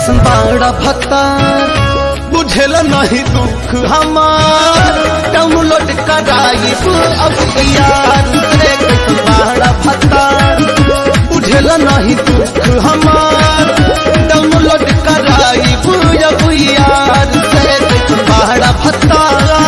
कैसन बड़ा भक्ता बुझेल नहीं दुख हमार डाउनलोड कराई अब यार रे कैसन बड़ा भक्ता बुझेल नहीं दुख हमार डाउनलोड कराई अब यार रे कैसन बड़ा भक्ता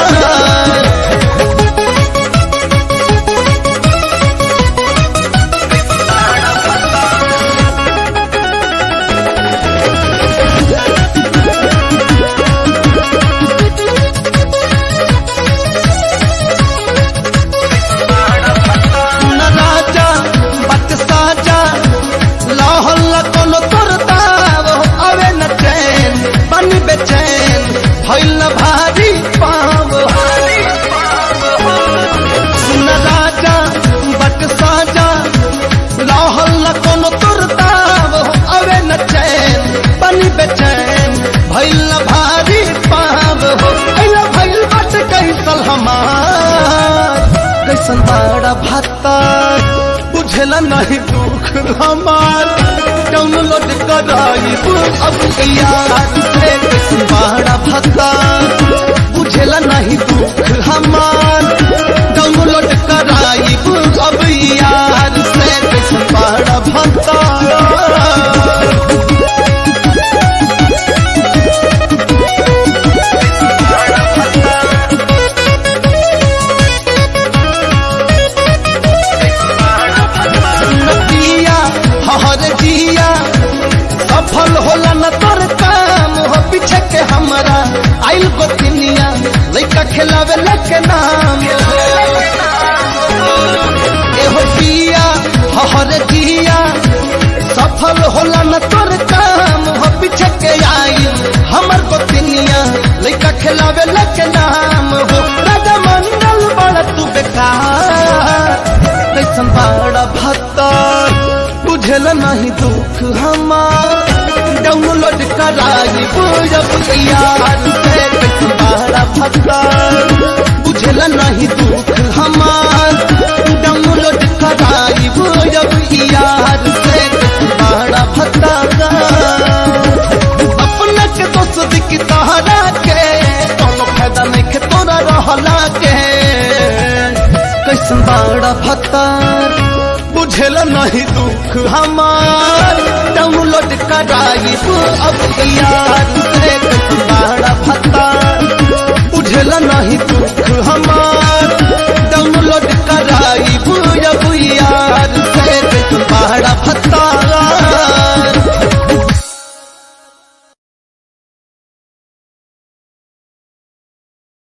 न राजा बट साजा लाहौल कोनो करता वो अवे न चैन बन बेचैन भइल न भारी पाव सुन राजा बट साजा लाहौल कोनो करता वो अवे न चैन बन बेचैन भइल न भारी पाव हो अइला भइल बट कैसल हमार कैसन बड़ा भत्ता बुझला नहीं दुख हमार डाउनलोड कराई अब यार से कैसन बड़ा भत्ता बुझला नहीं दुख हमार डाउनलोड कराई अब यार से कैसन बड़ा भत्ता नदिया हर जिया सफल होला न तोर काम हो पीछे के हमरा आइल गोतिनिया लइका खिलावे लके नाम एहो जिया हर जिया सफल होला न तोर काम हो पीछे के आइल हमर गोतिनिया लइका खिलावे लके नाम हो राजा मंडल बड़ा तू बेकार कैसन बड़ा भत्ता बुझल नहीं दुख हमार डाउनलोड कराई बुझब यार से कैसन बड़ा भत्ता बुझल नहीं दुख हमार डाउनलोड कराई बुझब यार से कैसन बड़ा भत्ता अपना के दोस्त की तहरा के कोनो फायदा नहीं के तोरा रहला के कैसन बड़ा भत्ता बुझेल नहीं दुख हमार डाउनलोड कराई अब यार से कैसन बड़ा भत्ता बुझेल नहीं दुख हमार